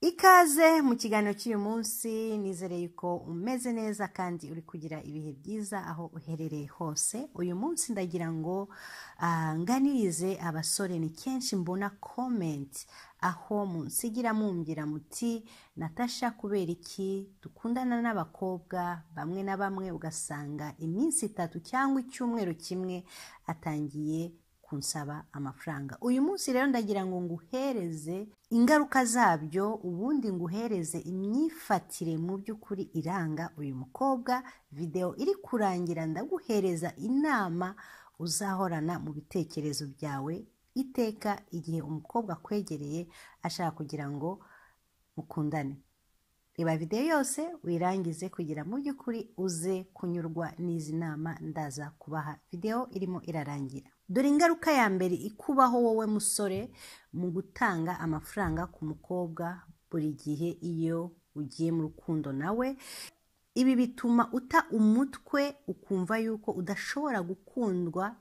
ikaze mu kiganiro cy'uyu munsi nizereye ko umeze neza kandi uri kugira ibihe byiza aho uherereye hose uyu munsi ndagira ngo ah, nganirize abasore ni kenshi mbona komenti aho munsigira mumbwira muti natasha kubera iki dukundana n'abakobwa bamwe na bamwe ugasanga iminsi itatu cyangwa icyumweru kimwe atangiye kunsaba amafaranga uyu munsi rero ndagira ngo nguhereze ingaruka zabyo ubundi nguhereze imyifatire mu by'ukuri iranga uyu mukobwa videwo iri kurangira ndaguhereza inama uzahorana mu bitekerezo byawe iteka igihe umukobwa akwegereye ashaka kugira ngo mukundane reba videwo yose wirangize kugira mu by'ukuri uze kunyurwa n'izi nama ndaza kubaha videwo irimo irarangira dore ingaruka ya mbere ikubaho wowe musore mu gutanga amafaranga ku mukobwa buri gihe iyo ugiye mu rukundo nawe ibi bituma uta umutwe ukumva yuko udashobora gukundwa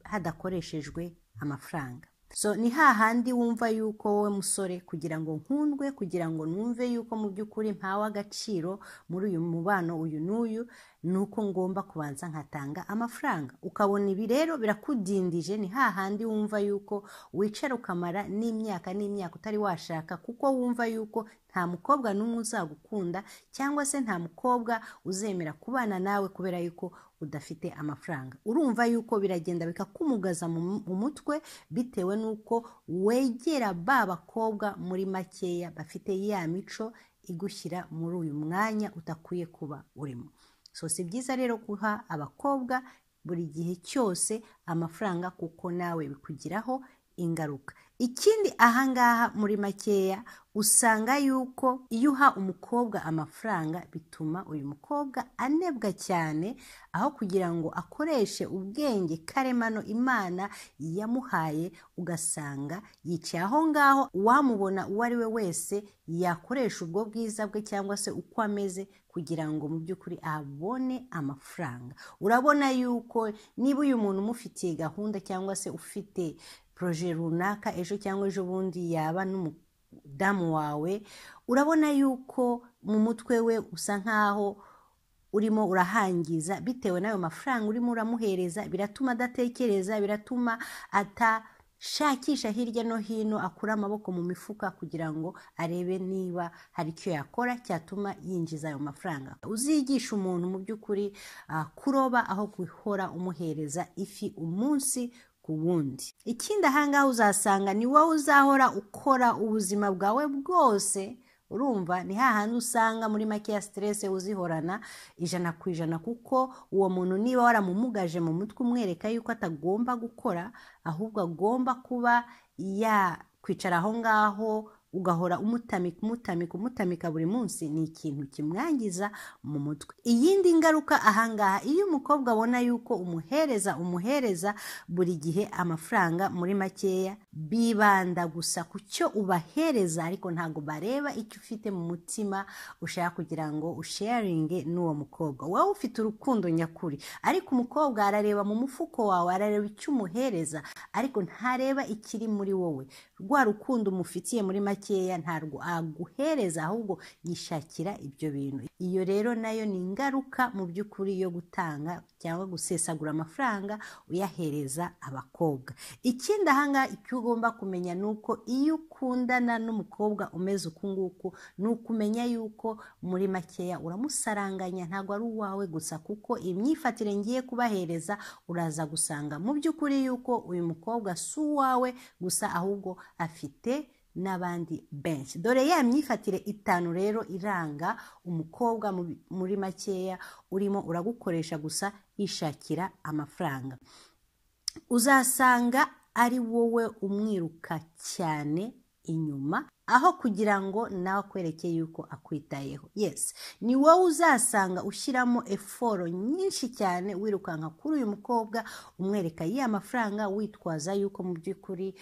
hadakoreshejwe amafaranga so ni hahandi wumva yuko wowe musore kugira ngo nkundwe kugira ngo numve yuko mu by'ukuri mpawe agaciro muri uyu mubano uyu n'uyu ni uko ngomba kubanza nkatanga amafaranga ukabona ibi rero birakudindije ni hahandi wumva yuko wicara ukamara n'imyaka n'imyaka utari washaka kuko wumva yuko nta mukobwa n'umwe uzagukunda cyangwa se nta mukobwa uzemera kubana nawe kubera yuko udafite amafaranga urumva yuko biragenda bikakumugaza mu mu mutwe bitewe n'uko wegera ba bakobwa muri makeya bafite ya mico igushyira muri uyu mwanya utakwiye kuba urimo so si byiza rero guha abakobwa buri gihe cyose amafaranga kuko nawe bikugiraho ingaruka ikindi ahangaha muri makeya usanga yuko iyo uha umukobwa amafaranga bituma uyu mukobwa anebwa cyane aho kugira ngo akoreshe ubwenge karemano imana yamuhaye ugasanga yicaye aho ngaho uwamubona uwo ari we wese yakoresha ubwo bwiza bwe cyangwa se uko ameze kugira ngo mu by'ukuri abone amafaranga urabona yuko niba uyu muntu umufitiye gahunda cyangwa se ufite poroje runaka ejo cyangwa ejo bundi yaba n'umudamu wawe urabona yuko mu mutwe we usa nkaho urimo urahangiza bitewe n'ayo mafaranga urimo uramuhereza biratuma adatekereza biratuma atashakisha hirya no hino akura amaboko mu mifuka kugira ngo arebe niba hari icyo yakora cyatuma yinjiza ayo mafaranga uzigisha umuntu mu by'ukuri ah, kuroba aho guhora umuhereza ifi umunsi ku wundi ikindi ahangaha uzasanga ni wowe uzahora ukora ubuzima bwawe bwose urumva ni hahandi usanga muri makeya siterese uzihorana ijana ku ijana kuko uwo muntu niba waramumugaje mu mutwe umwereka yuko atagomba gukora ahubwo agomba kuba yakwicara aho ngaho ugahora umutamika umutamika umutamika buri munsi ni ikintu kimwangiza mu mutwe iyindi ngaruka ahangaha iyo umukobwa abona yuko umuhereza umuhereza buri gihe amafaranga muri makeya bibanda gusa ku cyo ubahereza ariko ntabwo bareba icyo ufite mu mutima ushaka kugira ngo usharinge n'uwo mukobwa wowe ufite urukundo nyakuri ariko umukobwa arareba mu mufuko wawe arareba icyo umuhereza ariko ntareba ikiri muri wowe rwa rukundo umufitiye muri make makeya ntabwo aguhereza ahubwo yishakira ibyo bintu iyo rero nayo ni ingaruka mu by'ukuri yo gutanga cyangwa gusesagura amafaranga uyahereza abakobwa ikindi ahangaha icyo ugomba kumenya ni uko iyo ukundana n'umukobwa umeze uku nguku ni ukumenya yuko muri makeya uramusaranganya ntabwo ari uwawe gusa kuko imyifatire ngiye kubahereza uraza gusanga mu by'ukuri yuko uyu mukobwa si uwawe gusa ahubwo afite n'abandi benshi dore ya myifatire itanu rero iranga umukobwa muri makeya urimo uragukoresha gusa yishakira amafaranga uzasanga ari wowe umwiruka cyane inyuma aho kugira ngo nawe akwereke yuko akwitayeho yesi ni wowe uzasanga ushyiramo eforo nyinshi cyane wirukanka kuri uyu mukobwa umwereka ya mafaranga witwaza yuko mu by'ukuri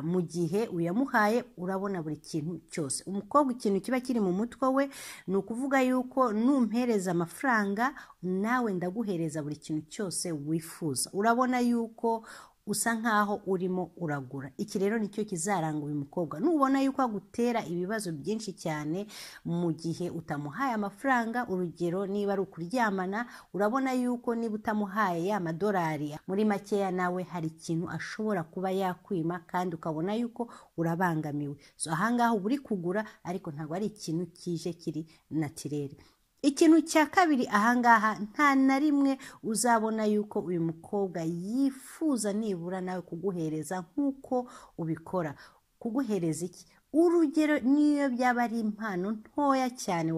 mu gihe uyamuhaye urabona buri kintu cyose umukobwa ikintu kiba kiri mu mutwe we ni ukuvuga yuko numpereza amafaranga nawe ndaguhereza buri kintu cyose wifuza urabona yuko usa nk'aho urimo uragura iki rero nicyo kizaranga uyu mukobwa nubona yuko agutera ibibazo byinshi cyane mu gihe utamuhaye amafaranga urugero niba ari ukuryamana urabona yuko niba utamuhaye ya madolari muri makeya nawe hari ikintu ashobora kuba yakwima kandi ukabona yuko urabangamiwe so ahangaha uba uri kugura ariko ntabwo ari ikintu kije kiri natirere ikintu cya kabiri ahangaha nta na rimwe uzabona yuko uyu mukobwa yifuza nibura nawe kuguhereza nk'uko ubikora kuguhereza iki urugero niyo byaba ari impano ntoya cyane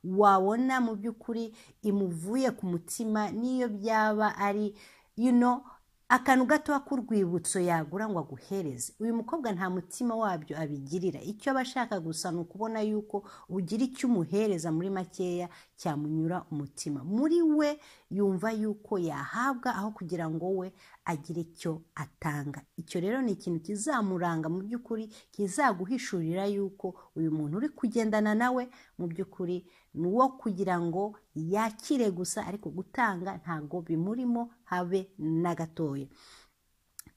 wabona mu by'ukuri imuvuye ku mutima niyo byaba ari yuno akantu gatoya k'urwibutso yagura ngo aguhereze uyu mukobwa nta mutima wabyo abigirira icyo aba ashaka gusa ni ukubona yuko ugira icyo umuhereza muri makeya cyamunyura umutima muri we yumva yuko yahabwa aho kugira ngo we agire icyo atanga icyo rero ni ikintu kizamuranga mu by'ukuri kizaguhishurira yuko uyu muntu uri kugendana nawe mu by'ukuri ni uwo kugira ngo yakire gusa ariko gutanga ntabwo bimurimo habe na gatoya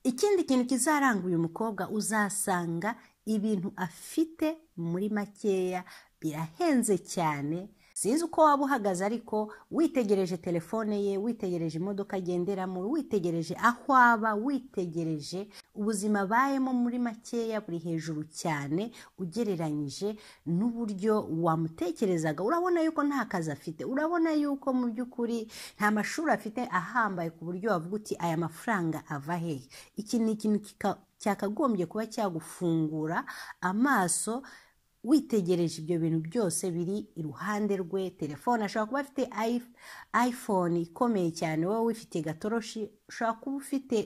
ikindi kintu kizaranga uyu mukobwa uzasanga ibintu afite muri makeya birahenze cyane sinzi uko waba uhagaze ariko witegereje telefone ye witegereje imodoka agenderamo witegereje aho aba witegereje ubuzima abayemo muri makeya buri hejuru cyane ugereranyije n'uburyo wamutekerezaga urabona yuko nta kazi afite urabona yuko mu by'ukuri nta mashuri afite ahambaye ku buryo wavuga uti aya mafaranga ava hehe iki ni ikintu cyakagombye kuba cyagufungura amaso witegereje ibyo bintu byose biri iruhande rwe telefone ashobora kuba afite iphone ikomeye cyane wowe wifite gatoroshi ushobora kuba ufite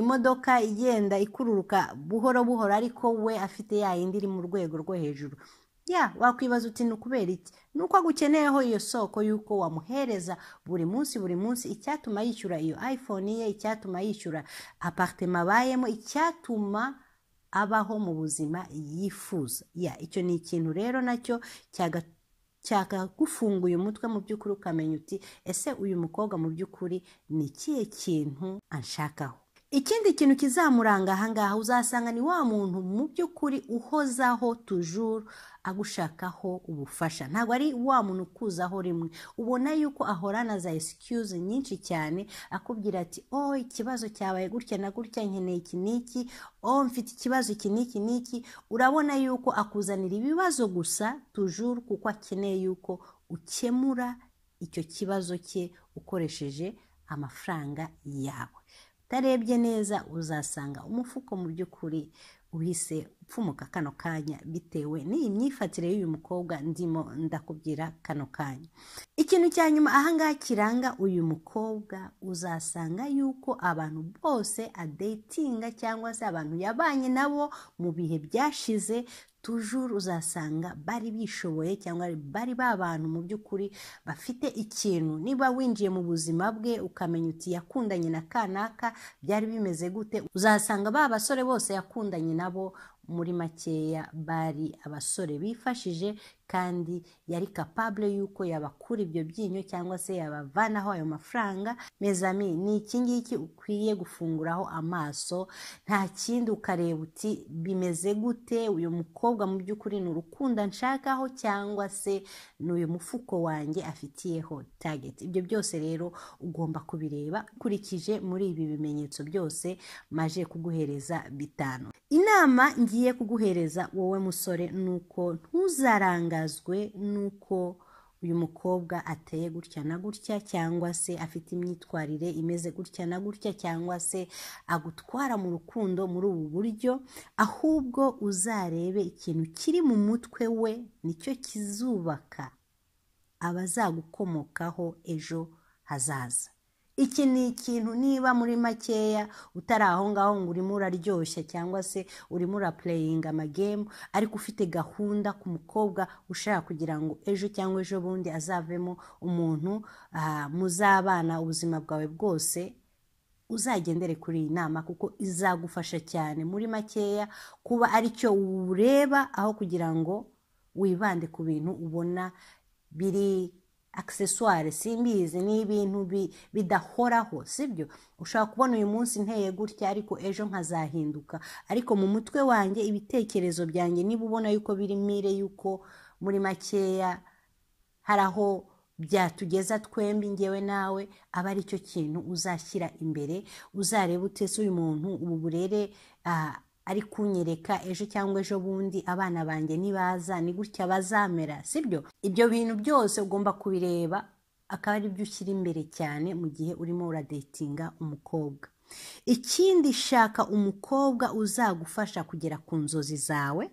imodoka igenda ikururuka buhoro buhoro ariko we afite ya yindi iri mu rwego rwo hejuru ya wakwibaza uti ni ukubera iki ni uko agukeneyeho iyo soko y'uko wamuhereza buri munsi buri munsi icyatuma yishyura iyo iphone ye icyatuma yishyura aparitema abayemo icyatuma abaho mu buzima yifuza ya icyo ni ikintu rero nacyo cyakagufunguye umutwe mu by'ukuri ukamenya uti ese uyu mukobwa mu by'ukuri ni ikihe kintu anshakaho ikindi kintu kizamuranga ahangaha uzasanga ni wa muntu mu by'ukuri uhozaho tujuru agushakaho ubufasha ntabwo ari wa muntu ukuzaho rimwe ubona yuko ahorana za esikiyuzi nyinshi cyane akubwira ati oh ikibazo cyabaye gutya na gutya nkeneye iki n'iki oh mfite ikibazo iki n'iki n'iki urabona yuko akuzanira ibibazo gusa tujuru kuko akeneye yuko ukemura icyo kibazo cye ukoresheje amafaranga yawe utarebye neza uzasanga umufuko mu by'ukuri uhise upfumuka kano kanya bitewe n'iyi myifatire y'uyu mukobwa ndimo ndakubwira kano kanya ikintu cya nyuma ahangaha kiranga uyu mukobwa uzasanga yuko abantu bose adetinga cyangwa se abantu yabanye nabo mu bihe byashize tujuru uzasanga bari bishoboye cyangwa bari bantu mu by'ukuri bafite ikintu niba winjiye mu buzima bwe ukamenya uti yakundanye na kanaka byari bimeze gute uzasanga ba basore bose yakundanye nabo muri makeya bari abasore bifashije kandi yari kapabule y'uko yabakura ibyo byinyo cyangwa se yabavanaho ayo mafaranga mezami ni iki ngiki ukwiye gufunguraho amaso nta kindi ukareba uti bimeze gute uyu mukobwa mu by'ukuri ni urukundo nshakaho cyangwa se ni uyu mufuko wanjye afitiyeho tageti ibyo byose rero ugomba kubireba ukurikije muri ibi bimenyetso byose maje kuguhereza bitanu inama ngiye kuguhereza wowe musore ni uko ntuzaranga nuko uyu mukobwa ateye gutya na gutya cyangwa se afite imyitwarire imeze gutya na gutya cyangwa se agutwara mu rukundo muri ubu buryo ahubwo uzarebe ikintu kiri mu mutwe we nicyo kizubaka abazagukomokaho ejo hazaza iki ni ikintu niba muri makeya utari aho ngaho ngo urimo uraryoshya cyangwa se urimo urapureyinga amagemu ariko ufite gahunda ku mukobwa ushaka kugira ngo ejo cyangwa ejo bundi azavemo umuntu muzabana ubuzima bwawe bwose uzagendere kuri iyi nama kuko izagufasha cyane muri makeya kuba aricyo ureba aho kugira ngo wibande ku bintu ubona biri akisesuware simbizi ni ibintu bi- bidahoraho sibyo ushobora kubona uyu munsi nteye gutya ariko ejo nkazahinduka ariko mu mutwe wanjye ibitekerezo byanjye niba ubona yuko biri mire yuko muri makeya hari aho byatugeza twembi ngewe nawe aba ari cyo kintu uzashyira imbere uzareba utese uyu muntu ubu burere ah, ari kunyereka ejo cyangwa ejo bundi abana banjye nibaza ni gutya bazamera sibyo ibyo bintu byose ugomba kubireba akaba ari byo ushyira imbere cyane mu gihe urimo uradetinga umukobwa ikindi shaka umukobwa uzagufasha kugera ku nzozi zawe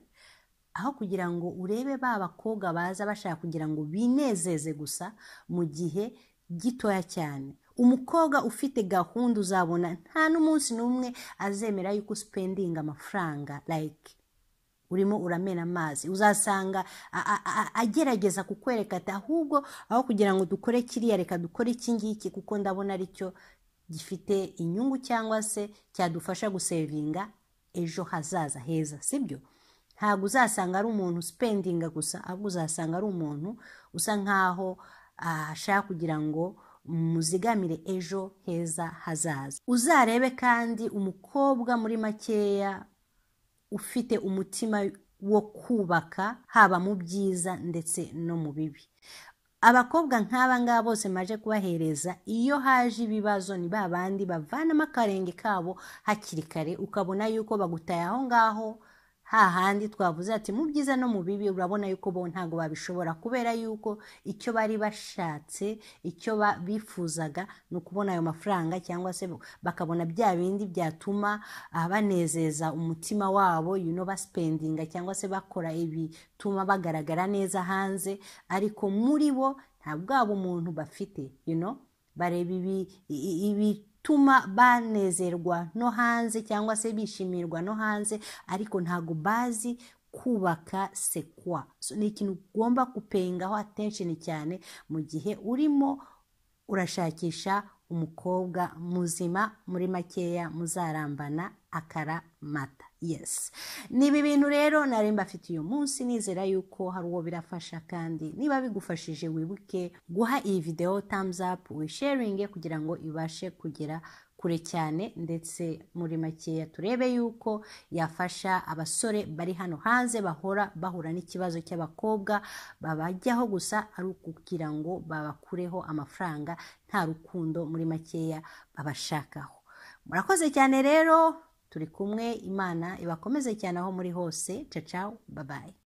aho kugira ngo urebe ba bakobwa baza bashaka kugira ngo binezeze gusa mu gihe gitoya cyane umukobwa ufite gahunda uzabona nta n'umunsi n'umwe azemera yuko usipendinga amafaranga like urimo uramena amazi uzasanga a- a- a- agerageza kukwereka ati ahubwo aho kugira ngo dukore kiriya reka dukore iki ngiki kuko ndabona aricyo gifite inyungu cyangwa se cyadufasha gusevinga ejo hazaza heza sibyo ntabwo uzasanga ari umuntu usipendinga gusa ahubwo uzasanga ari umuntu usa nkaho ah, ashaka kugira ngo muzigamire ejo heza hazaza uzarebe kandi umukobwa muri makeya ufite umutima wo kubaka haba mu byiza ndetse no mu bibi abakobwa nk'aba ngaba bose maje kubahereza iyo haje ibibazo ni ba bandi bavanamo akarenge kabo hakiri kare ukabona yuko bagutaye aho ngaho hahandi twavuze ati mu byiza no mu bibi urabona yuko bo ntabwo babishobora kubera yuko icyo bari bashatse icyo ba- bifuzaga ni ukubona ayo mafaranga cyangwa se bakabona bya bindi byatuma ah, banezeza umutima wabo you know, basipendinga cyangwa se bakora ibituma bagaragara neza hanze ariko muri bo nta bwa bumuntu bafite you know? bareba ibi- i- i- ibituma banezerwa no hanze cyangwa se bishimirwa no hanze ariko ntago bazi kubaka sekwa so, ni ikintu ugomba kupengaho atensheni cyane mu gihe urimo urashakisha umukobwa muzima muri makeya muzarambana akara mata yes ni ibi bintu rero nari mbafite uyu munsi nizera yuko hari uwo birafasha kandi niba bigufashije wibuke guha iyi videwo thumbs up wisharinge kugira ngo ibashe kugera kure cyane ndetse muri makeya turebe yuko yafasha abasore bari hano hanze bahora bahura n'ikibazo cy'abakobwa babajyaho gusa ari ukugira ngo babakureho amafaranga nta rukundo muri makeya babashakaho murakoze cyane rero turi kumwe imana ibakomeze cyane aho muri hose cacawu babaye